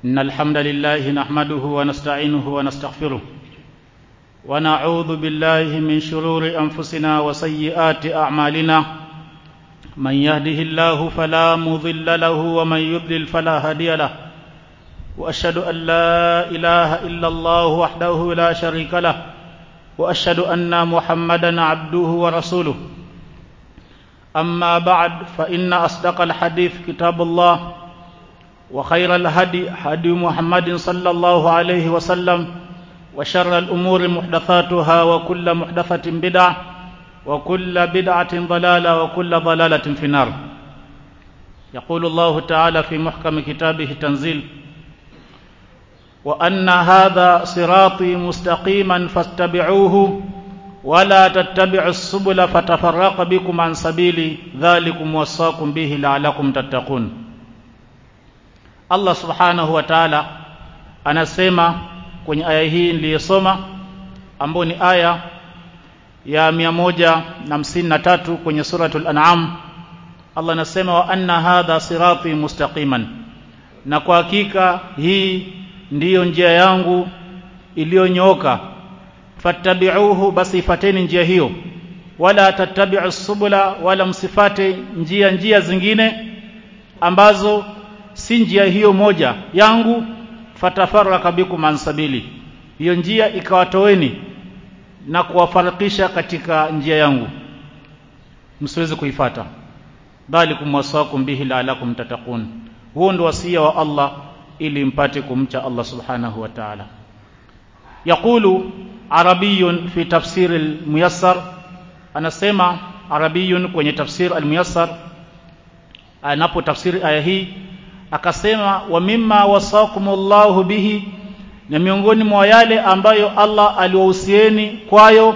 إن الحمد لله نحمده ونستعينه ونستغفره ونعوذ بالله من شرور أنفسنا وسيئات أعمالنا من يهده الله فلا مضل له ومن يضلل فلا هادي له وأشهد أن لا إله إلا الله وحده لا شريك له وأشهد أن محمدا عبده ورسوله أما بعد فإن أصدق الحديث كتاب الله وخير الهدي هدي محمد صلى الله عليه وسلم وشر الأمور محدثاتها وكل محدثة بدعة وكل بدعة ضلالة وكل ضلالة في النار يقول الله تعالى في محكم كتابه تنزيل وأن هذا صراطي مستقيما فاتبعوه ولا تتبعوا السبل فتفرق بكم عن سبيلي ذلكم وصاكم به لعلكم تتقون Allah subhanahu wa ta'ala anasema kwenye aya hii niliyosoma ambayo ni aya ya mia moja na hamsini na tatu kwenye suratul an'am Allah anasema wa anna hadha sirati mustaqiman na kwa hakika hii ndiyo njia yangu iliyonyooka fattabi'uhu basi ifateni njia hiyo wala tattabi'u subula wala msifate njia njia zingine ambazo si njia hiyo moja yangu fatafaraka bikum an sabili hiyo njia ikawatoweni na kuwafarikisha katika njia yangu msiweze kuifata bali kumwasakum bihi la'alakum tattaqun huo ndio wasia wa Allah ili mpate kumcha Allah subhanahu wa ta'ala yaqulu arabiyun fi tafsir al-muyassar anasema arabiyun kwenye tafsir al-muyassar anapo tafsiri aya hii akasema wa mimma wasakumullahu bihi na miongoni mwa yale ambayo Allah aliwahusieni kwayo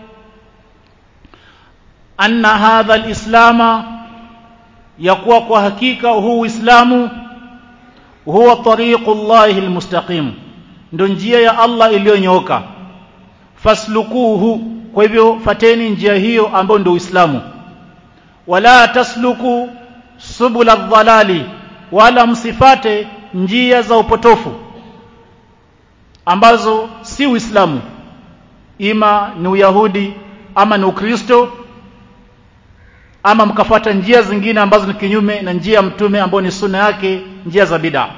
anna hadha alislama ya kuwa kwa hakika huu Uislamu huwa tariqullahi almustaqim ndio njia ya Allah iliyonyooka faslukuhu kwa hivyo fateni njia hiyo ambayo ndio Uislamu wala tasluku subula dhalali wala msifate njia za upotofu ambazo si Uislamu ima ni Uyahudi ama ni Ukristo ama mkafata njia zingine ambazo ni kinyume na njia ya mtume ambayo ni sunna yake njia za bid'a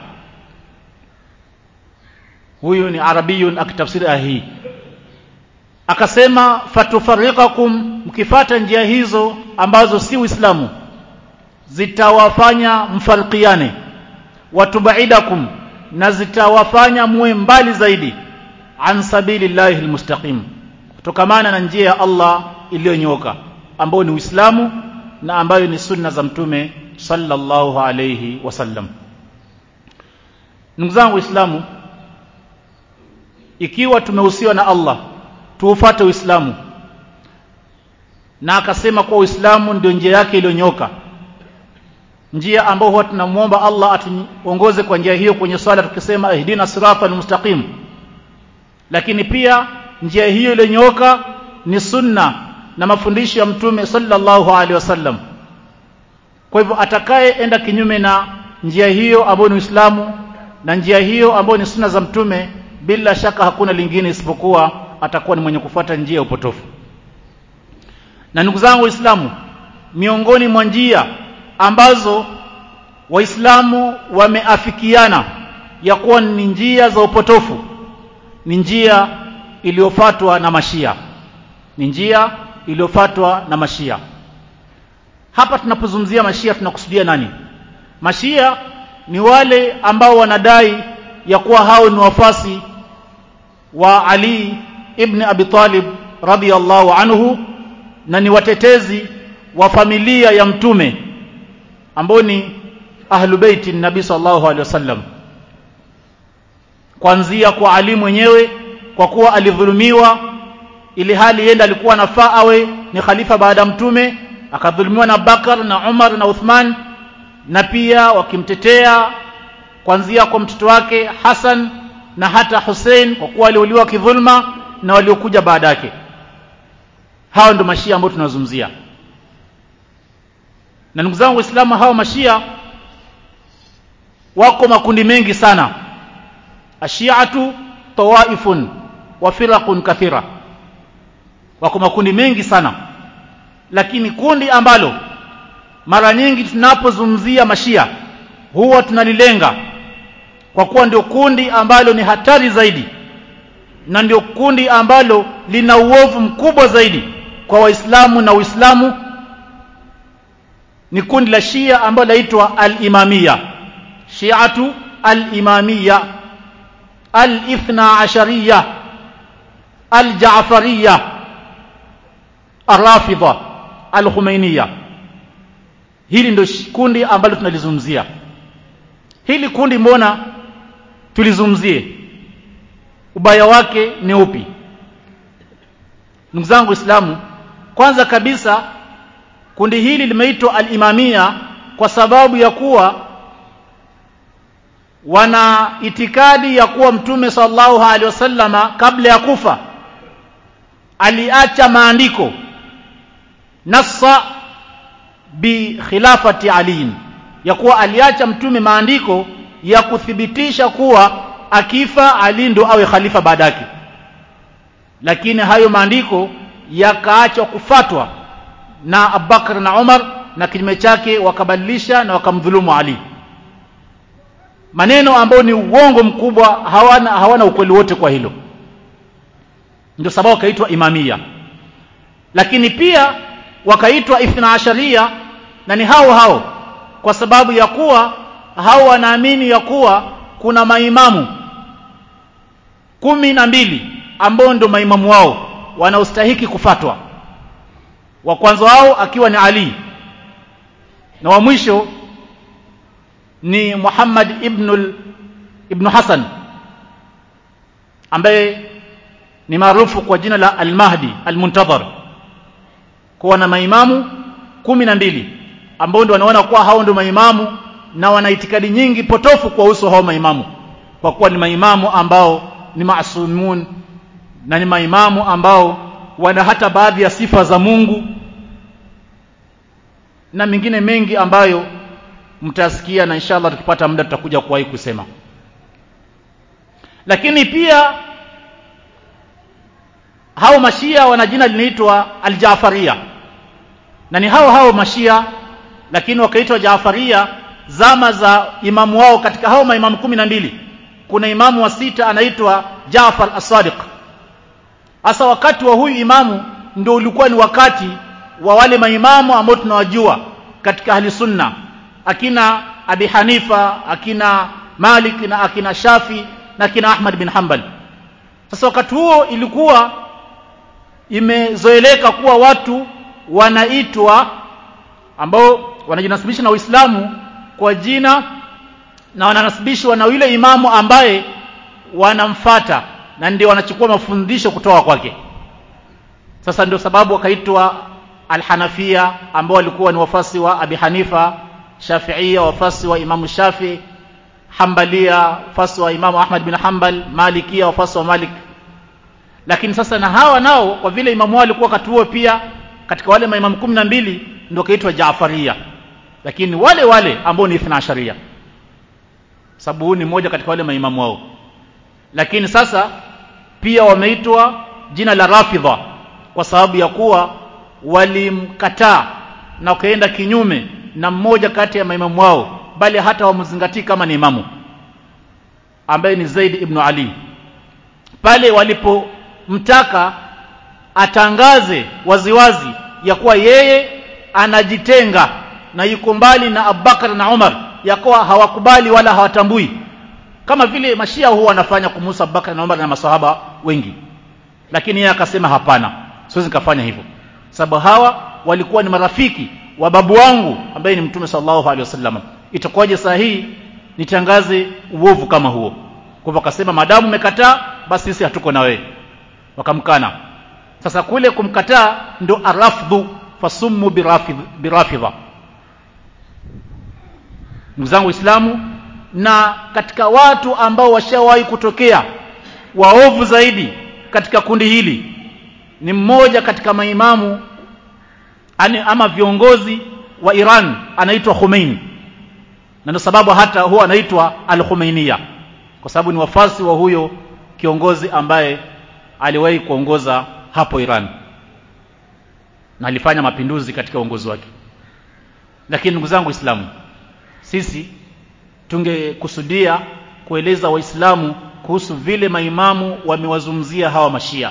huyu ni arabiyun akitafsiri aya hii akasema fatufarikakum mkifata njia hizo ambazo si Uislamu zitawafanya mfarikiane watubaidakum na zitawafanya muwe mbali zaidi an sabilillahi almustaqim kutokamana na njia ya Allah iliyonyoka ambayo ni Uislamu na ambayo ni sunna za mtume sallallahu alayhi wasallam ndugu zangu waislamu ikiwa tumehusiwa na Allah tuufate Uislamu na akasema kwa Uislamu ndio njia yake iliyonyoka njia ambayo huwa tunamuomba Allah atuongoze kwa njia hiyo kwenye swala tukisema ihdina siratal mustaqim lakini pia njia hiyo iliyonyooka ni sunna na mafundisho ya mtume sallallahu alaihi wasallam kwa hivyo atakayeenda kinyume na njia hiyo ambayo ni Uislamu na njia hiyo ambayo ni sunna za mtume bila shaka hakuna lingine isipokuwa atakuwa ni mwenye kufuata njia ya upotofu na ndugu zangu waislamu miongoni mwa njia ambazo waislamu wameafikiana ya kuwa ni njia za upotofu ni njia iliyofatwa na mashia ni njia iliyofatwa na mashia hapa tunapozungumzia mashia tunakusudia nani mashia ni wale ambao wanadai ya kuwa hao ni wafasi wa Ali ibn Abi Talib radhiyallahu anhu na ni watetezi wa familia ya mtume ambao ni ahlu baiti nabii sallallahu alaihi wasallam kuanzia kwa Ali mwenyewe kwa kuwa alidhulumiwa ili hali yenda alikuwa nafaa awe ni khalifa baada mtume akadhulumiwa na Bakar na Umar na Uthman na pia wakimtetea kuanzia kwa mtoto wake Hassan na hata Hussein kwa kuwa aliuliwa kidhulma na waliokuja baada yake hao ndio mashia ambao tunazungumzia na ndugu zangu waislamu hao mashia wako makundi mengi sana ashiatu tawaifun wa firaqun kathira wako makundi mengi sana lakini kundi ambalo mara nyingi tunapozungumzia mashia huwa tunalilenga kwa kuwa ndio kundi ambalo ni hatari zaidi na ndio kundi ambalo lina uovu mkubwa zaidi kwa waislamu na uislamu ni kundi la shia ambalo laitwa al-imamia shiatu al-imamia al-ithna ashariya al-jaafariya arrafidha al-khumainiya hili ndio kundi ambalo tunalizungumzia hili kundi mbona tulizungumzie ubaya wake ni upi ndugu zangu waislamu kwanza kabisa kundi hili limeitwa al-imamia kwa sababu ya kuwa wana itikadi ya kuwa mtume sallallahu alaihi wasallama kabla ya kufa aliacha maandiko nassa bi khilafati ali ya kuwa aliacha mtume maandiko ya kuthibitisha kuwa akifa ali ndo awe khalifa baadake lakini hayo maandiko yakaachwa kufatwa na Abubakar na Umar na kinyume chake wakabadilisha na wakamdhulumu Ali maneno ambayo ni uongo mkubwa hawana hawana ukweli wote kwa hilo ndio sababu wakaitwa imamia lakini pia wakaitwa ithna asharia na ni hao hao kwa sababu ya kuwa hao wanaamini ya kuwa kuna maimamu kumi na mbili ambao ndio maimamu wao wanaostahiki kufatwa wa kwanza wao akiwa ni Ali na wa mwisho ni Muhammad ibn ibn Hassan ambaye ni maarufu kwa jina la Al-Mahdi Al-Muntadhar kuwa na maimamu kumi na mbili ambao ndio wanaona kuwa hao ndio maimamu na wana itikadi nyingi potofu kwa uso hao maimamu kwa kuwa ni maimamu ambao ni maasumun na ni maimamu ambao wana hata baadhi ya sifa za Mungu na mengine mengi ambayo mtasikia na inshallah tukipata muda tutakuja kuwahi kusema lakini pia hao mashia wana jina linaitwa aljafaria na ni hao hao mashia lakini wakaitwa jafaria zama za imamu wao katika hao maimamu kumi na mbili kuna imamu wa sita anaitwa Jafar as-Sadiq hasa wakati wa huyu imamu ndio ulikuwa ni wakati wa wale maimamu ambao tunawajua katika ahli sunna akina Abi Hanifa akina Malik na akina Shafi na akina Ahmad bin Hanbal sasa wakati huo ilikuwa imezoeleka kuwa watu wanaitwa ambao wanajinasibisha na Uislamu kwa jina na wananasibishwa na yule imamu ambaye wanamfata na ndio wanachukua mafundisho kutoka kwake sasa ndio sababu wakaitwa alhanafia ambao walikuwa ni wafasi wa abi hanifa shafiia wafasi wa imamu shafi hambalia wafasi wa imamu ahmad bin hanbal malikia wafasi wa malik lakini sasa na hawa nao kwa vile imamu wao alikuwa wakati huo pia katika wale maimamu kumi na mbili ndio kaitwa jaafaria lakini wale wale ambao ni ithna asharia sababu huu ni mmoja katika wale maimamu wao lakini sasa pia wameitwa jina la rafidha kwa sababu ya kuwa walimkataa na wakaenda kinyume na mmoja kati ya maimamu wao bali hata wamzingatii kama ni imamu ambaye ni Zaid ibn Ali pale walipomtaka atangaze waziwazi ya kuwa yeye anajitenga na yuko mbali na Abubakar na Umar ya kuwa hawakubali wala hawatambui kama vile mashia huwa wanafanya kumusa Abubakar na Umar na masahaba wengi lakini yeye akasema hapana siwezi nikafanya hivyo sababu hawa walikuwa ni marafiki wa babu wangu ambaye ni mtume sallallahu alaihi wasallam itakuwaje saa hii nitangaze uovu kama huo kwa hivyo akasema madamu umekataa basi sisi hatuko na wewe wakamkana sasa kule kumkataa ndo arafdhu fasummu birafidh birafidha ndugu zangu waislamu na katika watu ambao washawahi kutokea waovu zaidi katika kundi hili ni mmoja katika maimamu ani, ama viongozi wa Iran anaitwa Khomeini na ndio sababu hata huwa anaitwa al-Khomeiniya kwa sababu ni wafasi wa huyo kiongozi ambaye aliwahi kuongoza hapo Iran na alifanya mapinduzi katika uongozi wake lakini ndugu zangu waislamu sisi tungekusudia kueleza waislamu kuhusu vile maimamu wamewazungumzia hawa mashia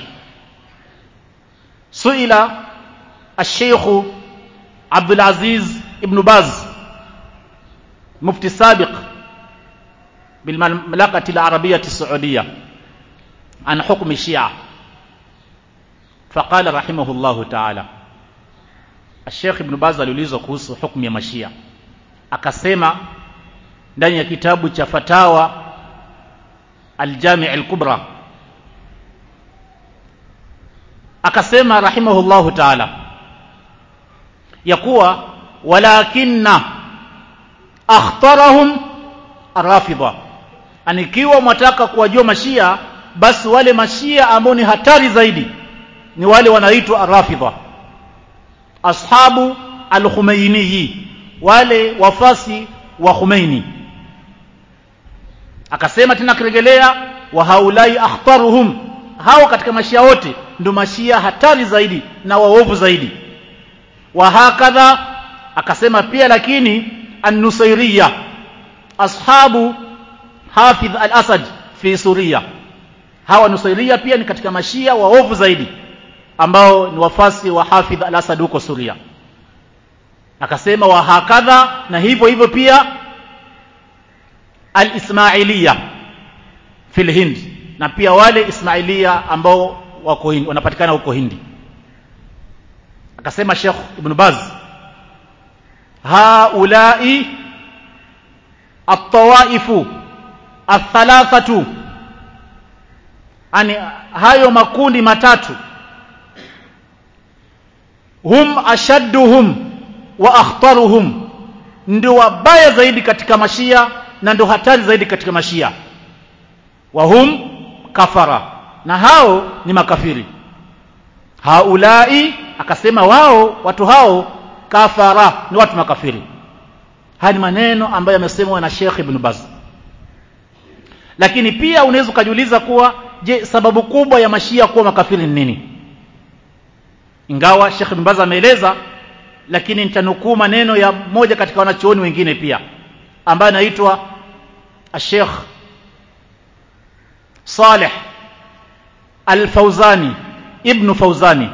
suila الشيخ عبد العزيز ابن باز مفتي سابق بالمملكة العربية السعودية عن حكم الشيعة فقال رحمه الله تعالى الشيخ ابن باز aliulizwa kuhusu hukumu ya mashia akasema ndani ya kitabu cha fatawa aljami' al-kubra akasema rahimahullahu ta'ala ya kuwa walakinna akhtarahum arrafidha anikiwa mwataka kuwajua mashia basi wale mashia ambao ni hatari zaidi ni wale wanaitwa arrafidha ashabu al-Khumaini wale wafasi wa Khumaini akasema tena kiregelea wa haulai akhtaruhum hao katika mashia wote ndio mashia hatari zaidi na waovu zaidi wa hakadha akasema pia lakini an-nusairiyya ashabu hafidh al-asad fi suria hawa nusairia pia ni katika mashia waovu zaidi ambao ni wafasi wa hafidh al-asad huko suria akasema wa hakadha na hivyo hivyo pia al-ismailiyya fil hind na pia wale ismailia ambao wako hindi wanapatikana huko hindi akasema Sheikh Ibn Baz haulai at-tawaifu athalathatu ani hayo makundi matatu hum ashadduhum wa akhtaruhum ndio wabaya zaidi katika mashia na ndio hatari zaidi katika mashia wa hum kafara na hao ni makafiri haulai akasema wao watu hao kafara ni watu makafiri haya ni maneno ambayo yamesemwa na Sheikh Ibn Baz lakini pia unaweza ukajiuliza kuwa je sababu kubwa ya mashia kuwa makafiri ni nini ingawa Sheikh Ibn Baz ameeleza lakini nitanukuu maneno ya moja katika wanachuoni wengine pia ambaye anaitwa Sheikh Saleh Al-Fauzani Ibn Fauzani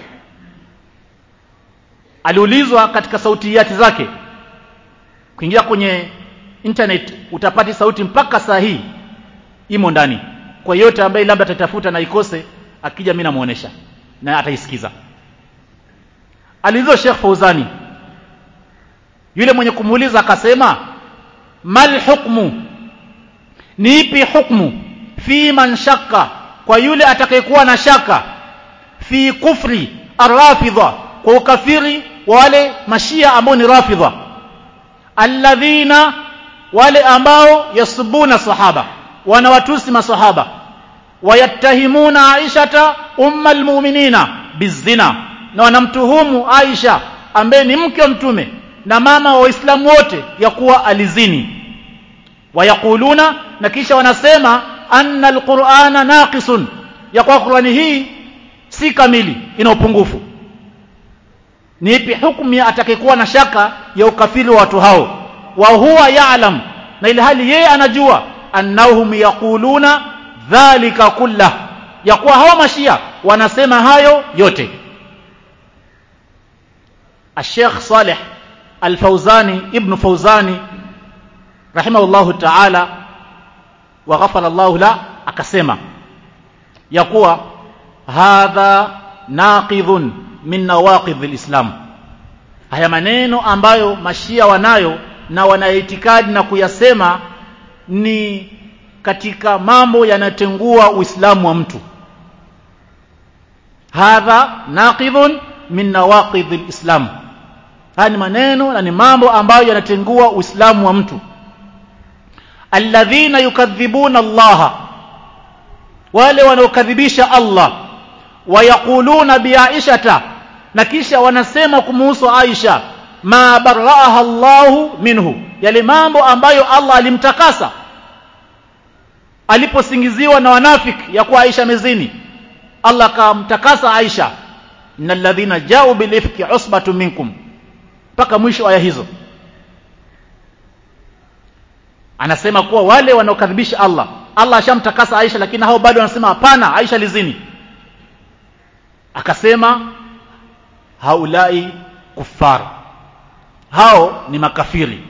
aliulizwa katika sautiyati zake kuingia kwenye internet utapati sauti mpaka saa hii imo ndani kwa yote ambaye labda atatafuta na ikose akija mimi namuonesha na ataisikiza aliulizwa Sheikh Fauzani yule mwenye kumuuliza akasema mal hukmu ni ipi hukmu fi man shakka kwa yule atakayekuwa na shaka fi kufri arrafidha kwa ukafiri wa wale mashia ambao ni rafidha alladhina wale ambao yasubuna sahaba wanawatusi masahaba wayattahimuna aishata umma almu'minina bizina na wanamtuhumu Aisha ambaye ni mke wa mtume na mama wa waislamu wote ya kuwa alizini wayakuluna na kisha wanasema anna alqur'ana naqisun ya kwa Qur'ani hii si kamili ina upungufu ni ipi hukumu ya atakayekuwa na shaka ya ukafiri wa watu hao wa huwa ya'lam na ile hali yeye anajua annahum yaquluna dhalika kullah ya kuwa hawa mashia wanasema hayo yote الشيخ صالح الفوزاني ابن فوزاني رحمه الله تعالى وغفر الله له akasema ya kuwa hadha naqidhun min nawaqidh alislam haya maneno ambayo mashia wanayo na wanaitikadi na kuyasema ni katika mambo yanatengua uislamu wa mtu hadha naqidhun min nawaqidh alislam haya ni maneno na ni mambo ambayo yanatengua uislamu wa mtu alladhina yukadhibuna Allah wale wanaokadhibisha Allah wayaquluna biaishata na kisha wanasema kumuhusu Aisha ma baraaha Allahu minhu yale mambo ambayo Allah alimtakasa aliposingiziwa na wanafiki ya kuwa Aisha mezini Allah akamtakasa Aisha innal ladhina ja'u bil ifki usbatun minkum mpaka mwisho aya hizo anasema kuwa wale wanaokadhibisha Allah Allah ashamtakasa Aisha lakini hao bado wanasema hapana Aisha lizini akasema haulai kuffar hao ni makafiri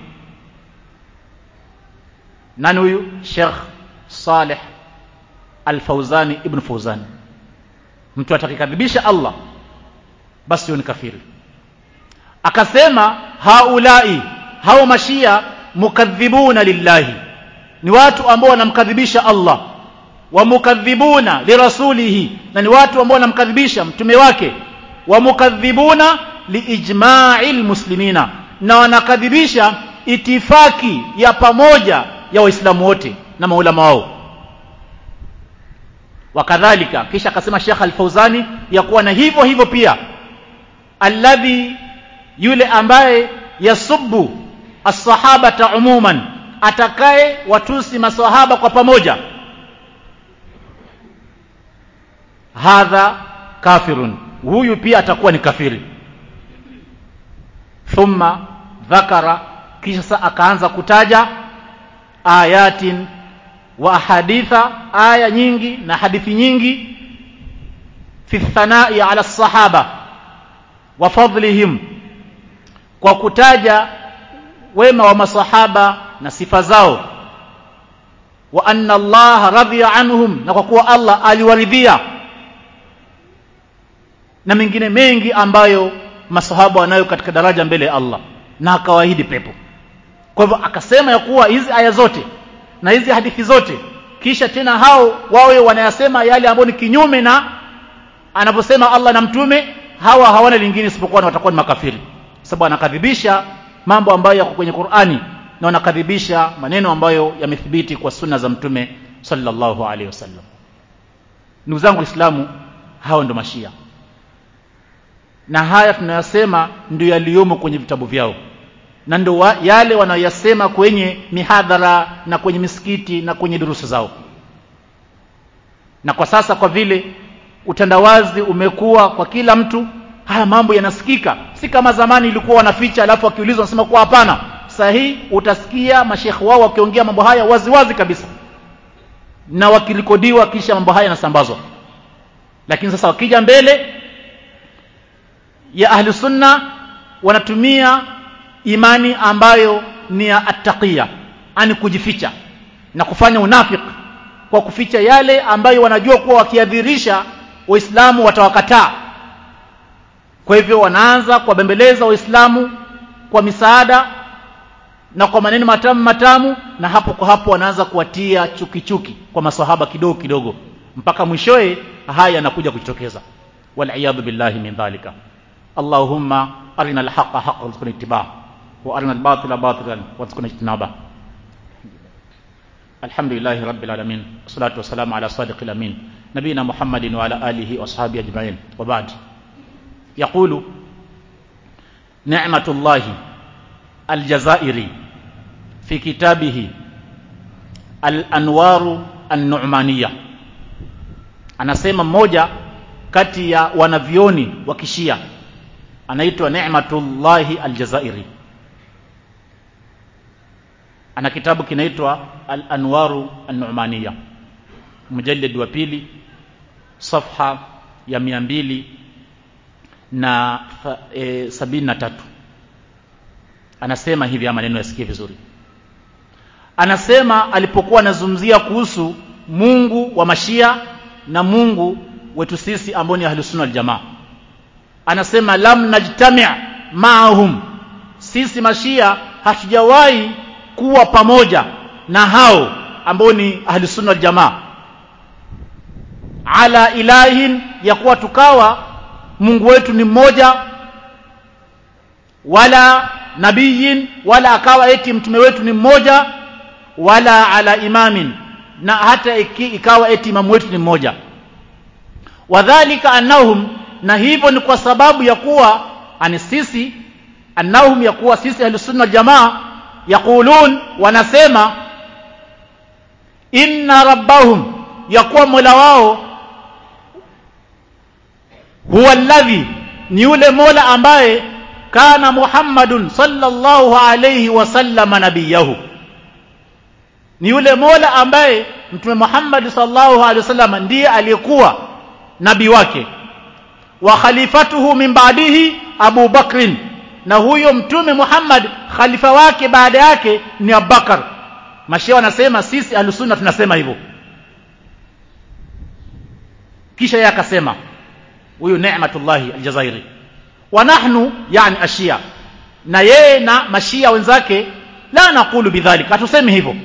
nani huyu Sheikh Saleh Al-Fauzani Ibn Fauzani mtu atakikadhibisha Allah basi huyo ni kafiri akasema haulai hao mashia mukadhibuna lillahi ni watu ambao wanamkadhibisha Allah wa mukadhibuna lirasulihi na ni watu ambao wanamkadhibisha mtume wake wa mukadhibuna liijma'il muslimina na wanakadhibisha itifaki ya pamoja ya waislamu wote na maulama wao wakadhalika kisha akasema Sheikh Al-Fauzani ya kuwa na hivyo hivyo pia alladhi yule ambaye yasubbu as-sahabata umuman atakaye watusi maswahaba kwa pamoja hadha kafirun huyu pia atakuwa ni kafiri thumma dhakara kisha sa akaanza kutaja ayatin wa ahaditha aya nyingi na hadithi nyingi fi thanai ala sahaba wa fadlihim kwa kutaja wema wa masahaba na sifa zao wa anna Allah radhiya anhum na kwa kuwa Allah aliwaridhia na mengine mengi ambayo masahaba wanayo katika daraja mbele ya Allah na akawaahidi pepo kwa hivyo akasema ya kuwa hizi aya zote na hizi hadithi zote kisha tena hao wawe wanayasema yale ambayo ni kinyume na anavyosema Allah na mtume hawa hawana lingine isipokuwa na watakuwa ni makafiri sababu anakadhibisha mambo ambayo yako kwenye Qur'ani na wanakadhibisha maneno ambayo yamethibiti kwa sunna za mtume sallallahu alaihi wasallam ndugu zangu waislamu hao ndo mashia na haya tunayasema ndio yaliyomo kwenye vitabu vyao na ndio wa, yale wanayoyasema kwenye mihadhara na kwenye misikiti na kwenye durusu zao na kwa sasa kwa vile utandawazi umekuwa kwa kila mtu haya mambo yanasikika si kama zamani ilikuwa wanaficha alafu wakiulizwa wanasema kuwa hapana sahihi utasikia mashekhe wao wakiongea mambo haya wazi wazi kabisa na wakirekodiwa kisha mambo haya yanasambazwa lakini sasa wakija mbele ya ahli sunna wanatumia imani ambayo ni ya attaqiya ani kujificha na kufanya unafiki kwa kuficha yale ambayo wanajua kuwa wakiadhirisha waislamu watawakataa kwa hivyo wanaanza kuwabembeleza waislamu kwa misaada na kwa maneno matamu matamu na hapo kwa hapo wanaanza kuwatia chuki chuki kwa maswahaba kidogo kidogo mpaka mwishowe haya yanakuja kujitokeza wal billahi min dhalika allahumma arina alhaqa haqqan warzuqna ittibaa wa arina albatila batilan warzuqna ijtinaba alhamdulillahi rabbil alamin wassalatu wassalamu ala sadiqil amin nabiyina muhammadin wa ala alihi wa ashabihi ajma'in wa ba'd yaqulu ni'matullahi aljazairi fi kitabihi al-anwaru an-nu'maniyah anasema mmoja kati ya wanavioni wa kishia anaitwa Ni'matullahi Aljazairi ana kitabu kinaitwa Al-Anwaru An-Nu'maniya mujallid wa pili safha ya mia mbili na e, sabini na tatu anasema hivi ama maneno yasikie vizuri anasema alipokuwa anazungumzia kuhusu Mungu wa Mashia na Mungu wetu sisi ambao ni ahlus sunna jamaa anasema lam najtami' ma'ahum sisi mashia hatujawahi kuwa pamoja na hao ambao ni ahlus sunna jamaa ala ilahin ya kuwa tukawa Mungu wetu ni mmoja wala nabiyin wala akawa eti mtume wetu ni mmoja wala ala imamin na hata iki, ikawa eti imamu wetu ni mmoja wadhalika annahum na hivyo ni kwa sababu ya kuwa ani sisi annahum ya kuwa sisi ahlusunna jamaa yaqulun wanasema inna rabbahum ya kuwa mola wao huwa alladhi ni yule mola ambaye kana muhammadun sallallahu alayhi wasallam nabiyahu ni yule mola ambaye mtume muhammad sallallahu alayhi wasallam ndiye aliyekuwa nabii wake wa khalifatuhu min ba'dihi abu bakrin na huyo mtume muhammad khalifa wake baada yake ni abubakar mashia wanasema sisi ahlusunna tunasema hivyo kisha yeye akasema huyu Neematullahi Aljazairi wa nahnu yani ashia na yeye na mashia wenzake la naqulu bidhalika hatusemi hivyo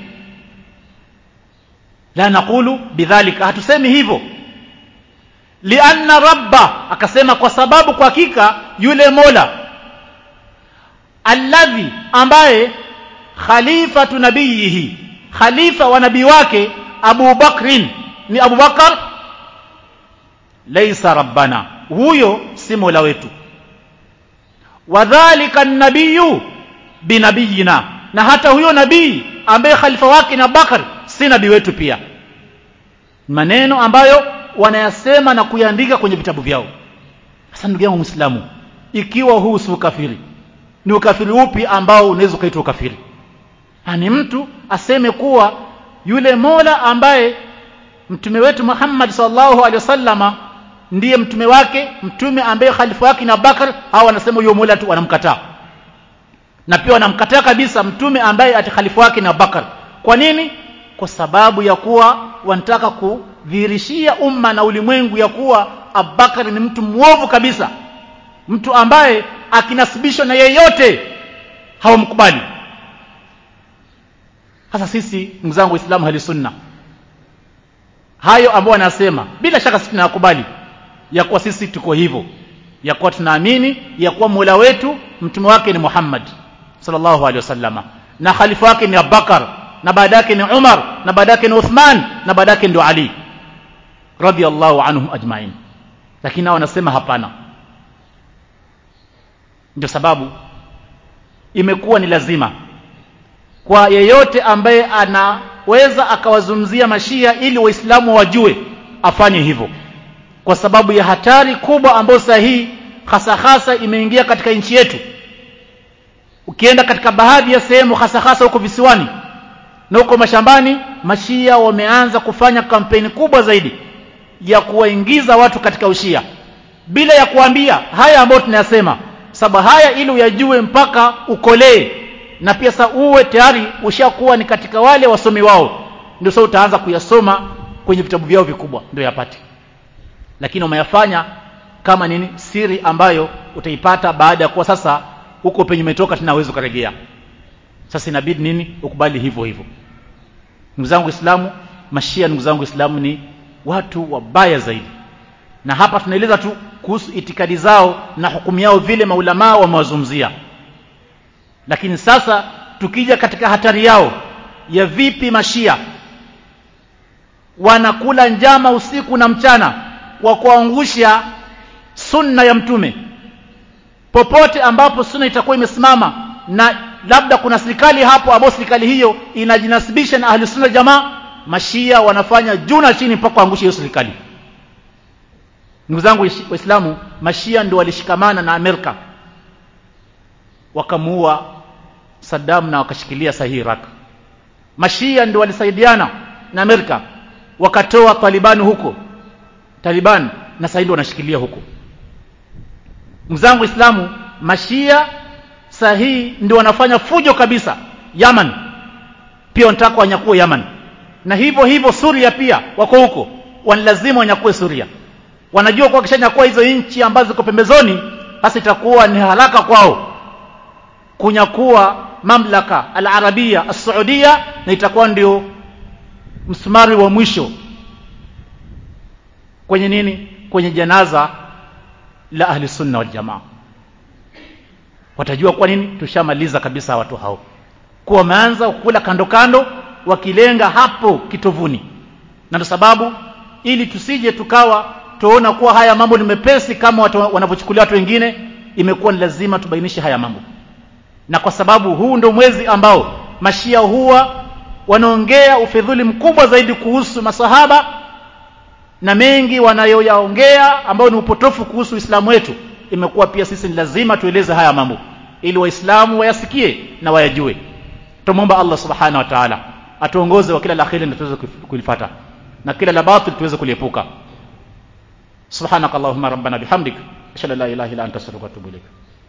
la naqulu bidhalika hatusemi hivyo lianna rabba akasema kwa sababu kwa hakika yule mola alladhi ambaye khalifatu nabiyihi khalifa wa nabii wake Abu Bakrin ni Abu Bakar laysa rabbana huyo si mola wetu wadhālika an-nabiyyu binabiyina na hata huyo nabii ambaye khalifa wake ni Abubakar si nabii wetu pia maneno ambayo wanayasema na kuyaandika kwenye vitabu vyao sasa ndugu yangu muislamu ikiwa huu si ukafiri ni ukafiri upi ambao unaweza ukaitwa ukafiri ni mtu aseme kuwa yule mola ambaye mtume wetu Muhammad sallallahu alaihi wasallama ndiye mtume wake mtume ambaye khalifa wake ni Abubakar hao wanasema huyo mola tu wanamkataa na pia wanamkataa kabisa mtume ambaye ati khalifa wake ni Abubakar kwa nini kwa sababu ya kuwa wanataka kudhihirishia umma na ulimwengu ya kuwa Abubakar ni mtu mwovu kabisa mtu ambaye akinasibishwa na yeyote hawamkubali hasa sisi ndugu zangu waislamu hali sunna hayo ambao wanasema bila shaka sisi tunayakubali ya kuwa sisi tuko hivyo ya kuwa tunaamini ya kuwa mola wetu mtume wake ni Muhammad sallallahu alaihi wasallama na khalifa wake ni Abubakar na baada yake ni Umar na baada yake ni Uthman na baada yake ndio Ali radiyallahu anhum ajma'in lakini hao wanasema hapana ndio sababu imekuwa ni lazima kwa yeyote ambaye anaweza akawazungumzia mashia ili waislamu wajue afanye hivyo kwa sababu ya hatari kubwa ambayo sasa hii hasa hasa imeingia katika nchi yetu ukienda katika baadhi ya sehemu hasa hasa huko visiwani na huko mashambani mashia wameanza kufanya kampeni kubwa zaidi ya kuwaingiza watu katika ushia bila ya kuambia haya ambayo tunayasema sababu haya ili uyajue mpaka ukolee na pia sasa uwe tayari ushakuwa ni katika wale wasomi wao ndio sasa utaanza kuyasoma kwenye vitabu vyao vikubwa ndio yapate lakini umeyafanya kama nini siri ambayo utaipata baada ya kuwa sasa huko penye umetoka tena uwezo kurejea sasa inabidi nini ukubali hivyo hivyo ndugu zangu Waislamu mashia ndugu zangu Waislamu ni watu wabaya zaidi na hapa tunaeleza tu kuhusu itikadi zao na hukumu yao vile maulamaa wamewazungumzia lakini sasa tukija katika hatari yao ya vipi mashia wanakula njama usiku na mchana kwa kuangusha sunna ya mtume popote ambapo sunna itakuwa imesimama na labda kuna serikali hapo ambayo serikali hiyo inajinasibisha na ahli sunna jamaa mashia wanafanya juu na chini mpaka kuangusha hiyo serikali ndugu zangu waislamu mashia ndio walishikamana na Amerika wakamuua Saddam na wakashikilia sahihi Iraq mashia ndio walisaidiana na Amerika wakatoa Taliban huko Taliban na sasa wanashikilia huko ndugu zangu waislamu mashia sahihi ndio wanafanya fujo kabisa Yaman pia wanataka wanyakue Yaman na hivyo hivyo Suria pia wako huko wanalazima wanyakue Suria wanajua kwa kishanyakua hizo nchi ambazo ziko pembezoni basi itakuwa ni haraka kwao kunyakua mamlaka al-arabia as-saudia na itakuwa ndio msumari wa mwisho kwenye nini kwenye janaza la ahli sunna wal jamaa watajua kwa nini tushamaliza kabisa watu hao kuwa wameanza kula kando kando wakilenga hapo kitovuni na ndio sababu ili tusije tukawa tuona kuwa haya mambo ni mepesi kama watu wanavyochukulia watu wengine imekuwa ni lazima tubainishe haya mambo na kwa sababu huu ndio mwezi ambao mashia huwa wanaongea ufidhuli mkubwa zaidi kuhusu masahaba na mengi wanayoyaongea ambayo ni upotofu kuhusu Uislamu wetu imekuwa pia sisi ni lazima tueleze haya mambo ili waislamu wayasikie na wayajue tumomba Allah subhanahu wa ta'ala atuongoze wa kila la kheri na tuweze kulifuata na kila la batil tuweze kuliepuka subhanakallahumma rabbana bihamdik ashhadu an la ilaha illa anta astaghfiruka wa atubu ilaik